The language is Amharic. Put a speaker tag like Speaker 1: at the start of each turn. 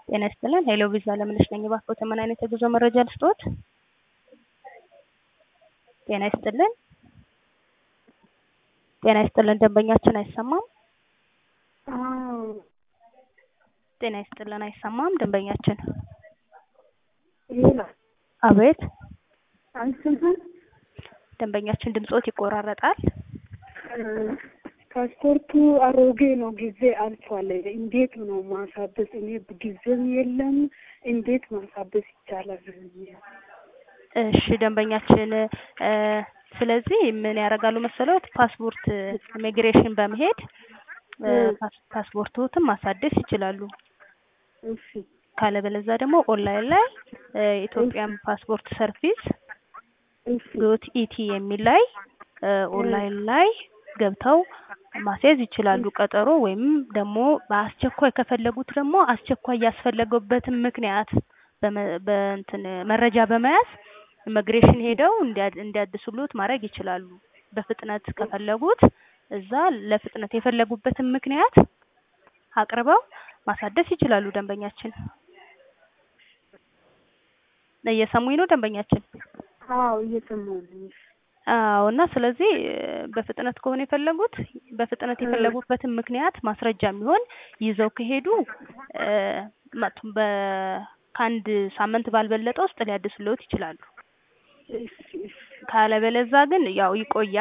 Speaker 1: ጤና ይስጥልን ሄሎ ቪዛ ለምነሽ ነኝ። እባክዎት ምን አይነት የጉዞ መረጃ ልስጥዎት? ጤና ይስጥልን ጤና ይስጥልን ደንበኛችን አይሰማም?
Speaker 2: አዎ
Speaker 1: ጤና ይስጥልን አይሰማም ደንበኛችን።
Speaker 2: ሌላ
Speaker 1: አቤት
Speaker 2: አይሰማም።
Speaker 1: ደንበኛችን ድምጾት ይቆራረጣል።
Speaker 2: ፓስፖርቱ አሮጌ ነው፣ ጊዜ አልፏል። እንዴት ነው ማሳበስ? እኔ ጊዜም የለም። እንዴት ማሳበስ ይቻላል?
Speaker 1: እሺ ደንበኛችን እ ስለዚህ ምን ያደርጋሉ መሰሎት? ፓስፖርት ኢሚግሬሽን በመሄድ እ ፓስ- ፓስፖርቶትን ማሳደስ ይችላሉ።
Speaker 2: እሺ
Speaker 1: ካለበለዛ ደግሞ ኦንላይን ላይ እ ኢትዮጵያን ፓስፖርት ሰርቪስ
Speaker 2: እሺ
Speaker 1: ዶት ኢቲ የሚል ላይ እ ኦንላይን ላይ ገብተው ማስያዝ ይችላሉ ቀጠሮ ወይም ደግሞ በአስቸኳይ ከፈለጉት ደግሞ አስቸኳይ ያስፈለገበትን ምክንያት በመ- በእንትን መረጃ በመያዝ ኢሚግሬሽን ሄደው እንዲያ- እንዲያድሱሉት ማድረግ ይችላሉ። በፍጥነት ከፈለጉት እዛ ለፍጥነት የፈለጉበትን ምክንያት አቅርበው ማሳደስ ይችላሉ። ደንበኛችን እየሰሙኝ ነው ደንበኛችን?
Speaker 2: አዎ እየሰማሁ ነው።
Speaker 1: አዎ እና ስለዚህ እ በፍጥነት ከሆነ የፈለጉት በፍጥነት የፈለጉበትን ምክንያት ማስረጃ የሚሆን ይዘው ከሄዱ እ መጥ በ ከአንድ ሳምንት ባልበለጠ ውስጥ ሊያድሱልዎት ይችላሉ።
Speaker 2: እሺ እሺ
Speaker 1: ካለበለዛ ግን ያው ይቆያል።